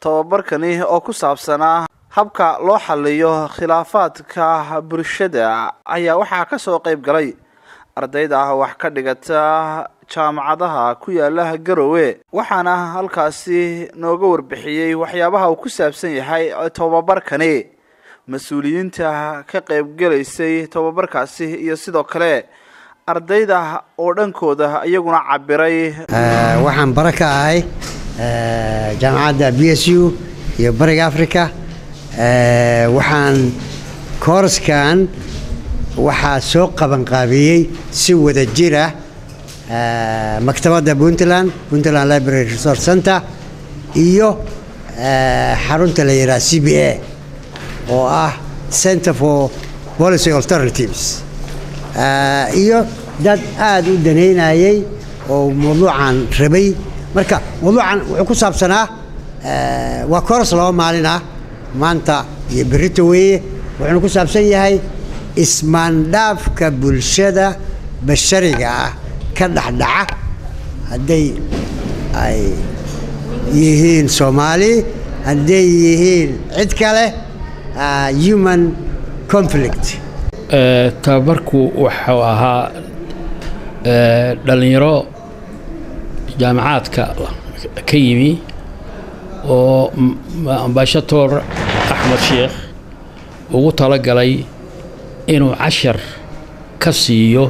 tababarkani oo ku saabsanaa habka loo xaliyo khilaafaadka bulshada ayaa waxaa ka soo qayb galay ardayda wax ka dhigata jaamacadaha ku yaala garowe waxaana halkaasi nooga warbixiyey waxyaabaha uu ku saabsan yahay tababarkani mas-uuliyiinta ka qaybgalaysay tababarkaasi iyo sidoo kale ardayda oo dhankooda iyaguna cabiray waxaan bara ka ahay jaamacadda b s u iyo bariga africa waxaan kooraskan waxaa soo qabanqaabiyey si wada jira maktabadda puntland puntland library resource center iyo xarunta la yidhaha c b a oo ah center for policy alternatives iyo dad aada u danaynayay oo mawduucan rabay marka mawduucan wuxuu ku saabsanaa waa koras laba maalin ah maanta iyo berito weeye wuxuuna ku saabsan yahay ismaandhaafka bulshada bashariga ah ka dhexdhaca hadday ay yihiin soomaali hadday yihiin cid kale human conflict tababarku wuxuu ahaa dhallinyaro jaamacaadka ka yimi oo ambashator axmed sheekh ugu talagalay inuu cashar ka siiyo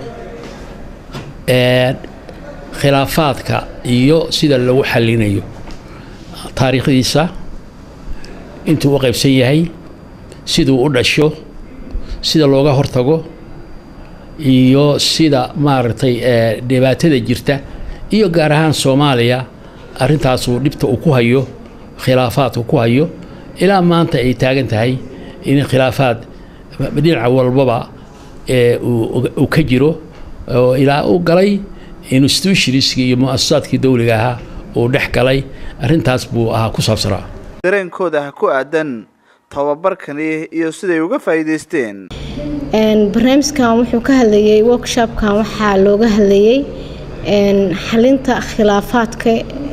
khilaafaadka iyo sida lagu xallinayo taariikhdiisa intuu u qaybsan yahay siduu u dhasho sida looga hortago iyo sida maaragtay dhibaatada jirta iyo gaar ahaan soomaaliya arrintaasuu dhibta uu ku hayo khilaafaadku ku hayo ilaa maanta ay taagan tahay in khilaafaad dhinaca walbaba uu ka jiro oo ilaa u galay institutionskii iyo mu-asasaadkii dowliga ahaa uu dhex galay arrintaas buu ahaa ku saabsanaa dareenkooda ku aadan tababarkani iyo siday uga faa'iidaysteen barnaamijkan wuxuu ka hadlayey workshopkan waxaa looga hadlayey xalinta khilaafaadka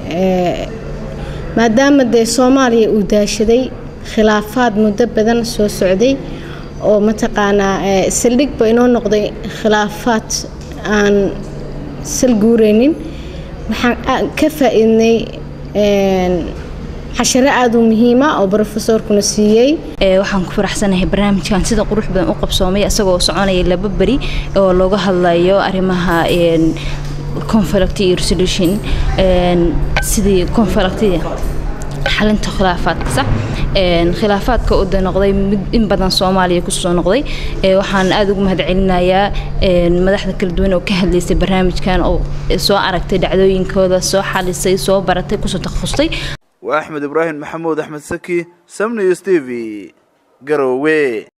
maadaama dee soomaaliya uu daashaday khilaafaad muddo badan soo socday oo mataqaanaa saldhigba inoo noqday khilaafaad aan sal guureynin waxaan ka faa-iidnay casharo aada u muhiima oo brofesorkuna siiyey waxaan ku faraxsanahay barnaamijkan sida qurux badan u qabsoomay isagoo soconaya laba beri oo looga hadlayo arrimaha conflict iyo resolution sidii conflictida xalinta khilaafaadkasa khilaafaadka u noqday mid in badan soomaaliya kusoo noqday waxaan aada ugu mahadcelinayaa madaxda kala duwan oo ka hadlaysay barnaamijkan oo soo aragtay dhacdooyinkooda soo xalisay soo baratay kusoo takhasustay waa axmed ibraahim maxamuud axmed saki samnews t v garowe